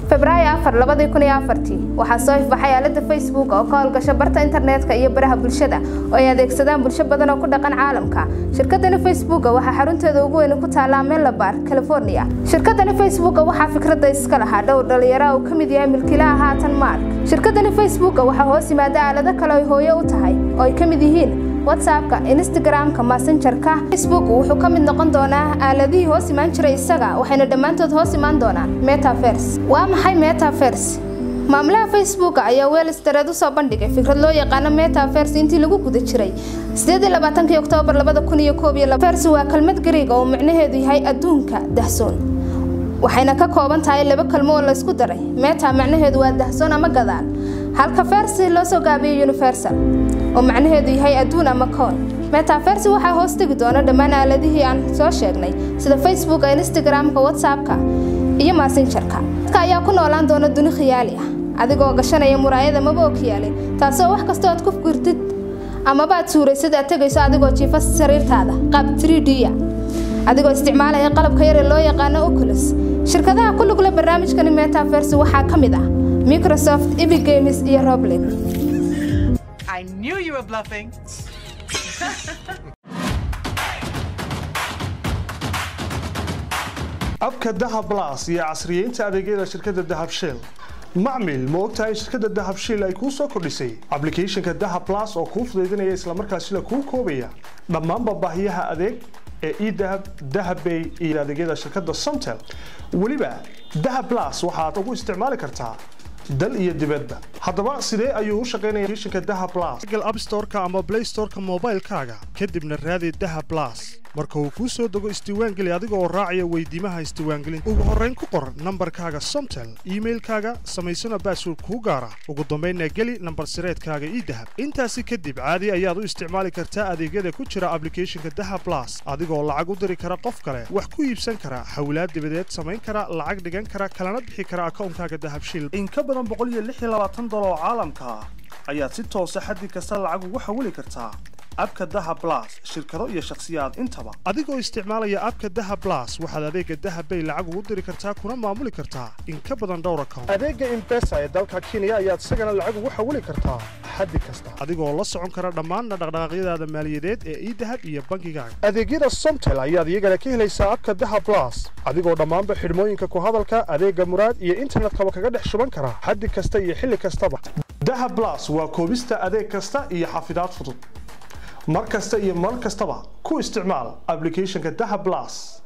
febraayo afar labadii kun iyo afartii waxaa soo ifbaxay aalada facebook oo ka howlgasha barta internetka iyo baraha bulshada oo ay adeegsadaan bulsho badan oo ku dhaqan caalamka shirkadani facebook waxaa xarunteeda ugu weyn ku taallaa menlabar california shirkadani facebook waxaa fikradda iska lahaa dhowr dhalinyaro uu ka mid yahay milkiilaha haatan mark shirkadani facebook waxaa hoos yimaada aalado kale oy hooyo u tahay oo ay ka mid yihiin whatsappka instagramka messengerka facebook wuxuu ka mid noqon doonaa aaladihii hoos imaan jiray isaga waxayna dhammaantood hoos imaan doonaan metavers waa maxay metavers maamulaha facebook ayaa weelstareed usoo bandhigay fikrad loo yaqaano metavers intii lagu guda jiray oktoobar vers waa kelmad gariig oo micnaheedu yahay adduunka dahsoon waxayna ka kooban tahay laba kalmo oo laysku daray meta macnaheedu waa dahsoon ama gadaal halka versi loo soo gaabiyey universal oo macnaheedu yahay adduun ama koon metaversi waxaa hoos tegi doona dhammaan aaladihii aan soo sheegnay sida facebooka instagramka whatsappka iyo massengerka dadka ayaa ku noolaan doona duni khiyaali ah adigoo gashanaya muraayada maba okyaale taasoo wax kastoo aad ku gurtid amaba aad suuraysid aad tegayso adigoo jiifa sariirtaada qaab 3d-ya adigoo isticmaalaya qalabka yar ee loo yaqaano oculus shirkadaha ku lugla barnaamijkani metaverse waxaa ka mid ah microsoft epic games iyo roblet I knew you were bluffing. abka dahab blas iyo casriyeynta adeegyada shirkadda dahab shell macmil ma ogtahay in shirkadda dahab shell ay kuu soo kordhisay applicationka dahab blas oo kuu fudaydinaya islamarkaasina kuu koobaya dhammaanba baahiyaha adeeg ee edahab dahabbay iyo adeegyada shirkadda somtel weliba dahab blas waxaad ugu isticmaali kartaa dal iyo dibadba haddaba sidee ayuu u shaqaynaya applicationka dahab blas google app store-ka ama play store-ka moobaylkaaga kadibna raadi dahab blas marka uu kuu soo dego isdiiwaangeli adiga oo raacaya weydiimaha isdiiwaangelinta ugu horrayn ku qor nambarkaaga somtel iimailkaaga samaysana baasword kuu gaara ugu dambaynna geli nambar sireedkaaga idahab intaasi kadib caadi ayaad u isticmaali kartaa adeegyada ku jira applicationka dahab blas adigoo lacag u diri kara qof kale wax ku iibsan kara hawlaad dibadeed samayn kara lacag dhigan kara kalana bixi kara akawnkaaga dahab shil in ka badan dolar oo caalamka ah ayaad si toosa xaddi kasta lacag ugu xawili kartaa abka dahab blas shirkado iyo shakhsiyaad intaba adigoo isticmaalaya abka dahab blas waxaad adeega dahab bay lacag ugu diri kartaa kuna maamuli kartaa in ka badan dhowr account adeega impesa ee dalka kenya ayaad isagana lacag ugu xawili kartaa xaddi kasta adigoo la socon kara dhammaan dhaqdhaqaaqyadaada maaliyadeed ee idahab iyo bangigaaga adeegyada somtel ayaad iyagana ka helaysaa abka dahab blas adigoo dhammaanba xidhmooyinka ku hadalka adeega muraad iyo internetkaba kaga dhex shuban kara xaddi kasta iyo xilli kastaba dahab blas waa koobista adeeg kasta iyo xafidaad fudud mar kasta iyo mar kastaba ku isticmaal applicationka dahab blas